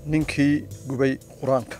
ninkii gubay qur-aanka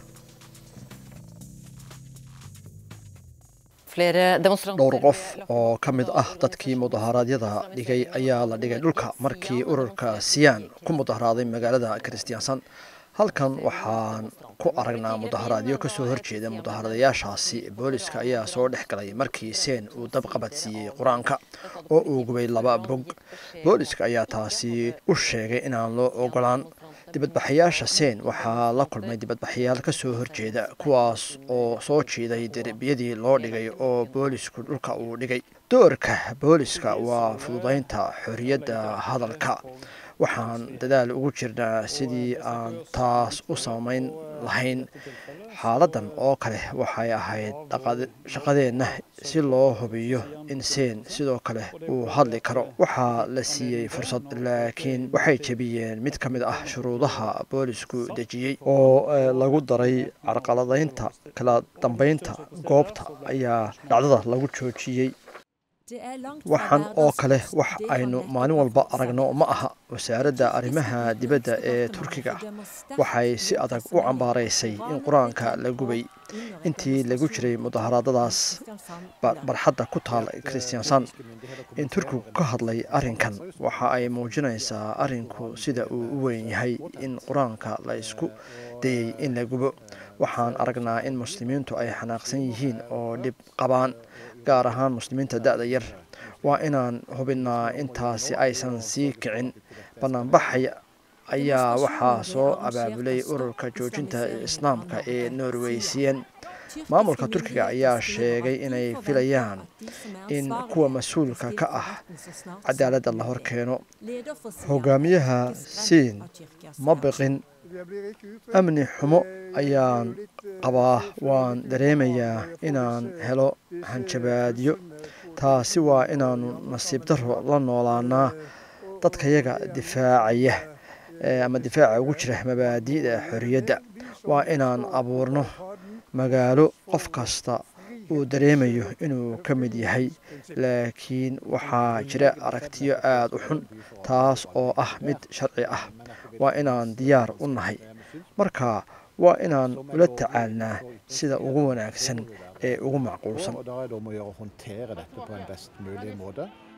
dhowr qof oo ka mid ah dadkii mudaharaadyada dhigay ayaa la dhigay dhulka markii ururka siyaan ku mudaharaaday magaalada kristiansan halkan waxaan ku aragnaa mudaharaadyo kasoo horjeeda mudaharadayaashaasi booliska ayaa soo dhex galay markii seen uu dab qabadsiiyey qur-aanka oo uu gubay laba bog booliska ayaa taasi u sheegay inaan loo ogolaan dibadbaxayaasha seen waxaa la kulmay dibadbaxayaal kasoo horjeeda kuwaas oo soo jiiday derbiyadii loo dhigay oo boolisku dhulka uu dhigay doorka booliska waa fududaynta xorriyadda hadalka waxaan dadaal ugu jirnaa sidii aan taas u samayn lahayn xaaladan oo kale waxay ahayd shaqadeenna si loo hubiyo in seen sidoo kale uu hadli karo waxaa la siiyey fursad laakiin waxay jebiyeen mid ka mid ah shuruudaha boolisku dejiyey oo lagu daray carqaladaynta kala dambeynta goobta ayaa dhacdada lagu joojiyey waxaan oo kale wax aynu maalin walba aragno ma aha wasaaradda arrimaha dibadda ee turkiga waxay si adag u cambaaraysay in qur-aanka la gubay intii lagu jiray mudaharaadadaas barxadda ku taal kristiansan in turkigu ka hadlay arrinkan waxa ay muujinaysaa arrinku sida uu u weyn yahay in qur-aanka la isku dayey in la gubo waxaan aragnaa in muslimiintu ay xanaaqsan yihiin oo dhib qabaan gaar ahaan muslimiinta da-da yar waa inaan hubinnaa intaasi aysan sii kicin banaanbaxay ayaa waxaa soo abaabulay ururka joojinta islaamka ee norweysiyan maamulka turkiga ayaa sheegay inay filayaan in kuwa mas-uulka ka ah cadaaladda la hor keeno hogaamiyaha siin ma biqin amni xumo ayaan qabaa waan dareemayaa inaan helo hanjabaadyo taasi waa inaanu nasiib daro la noolaanaa dadkayaga difaacaya ama difaaca ugu jira mabaadi'da xorriyadda waa inaan abuurno magaalo qof kasta uu dareemayo inuu ka mid yahay laakiin waxaa jira aragtiyo aada u xun taas oo ah mid sharci ah waa inaan diyaar u nahay marka waa inaan ula tacaalnaa sida ugu wanaagsan ee ugu macquulsan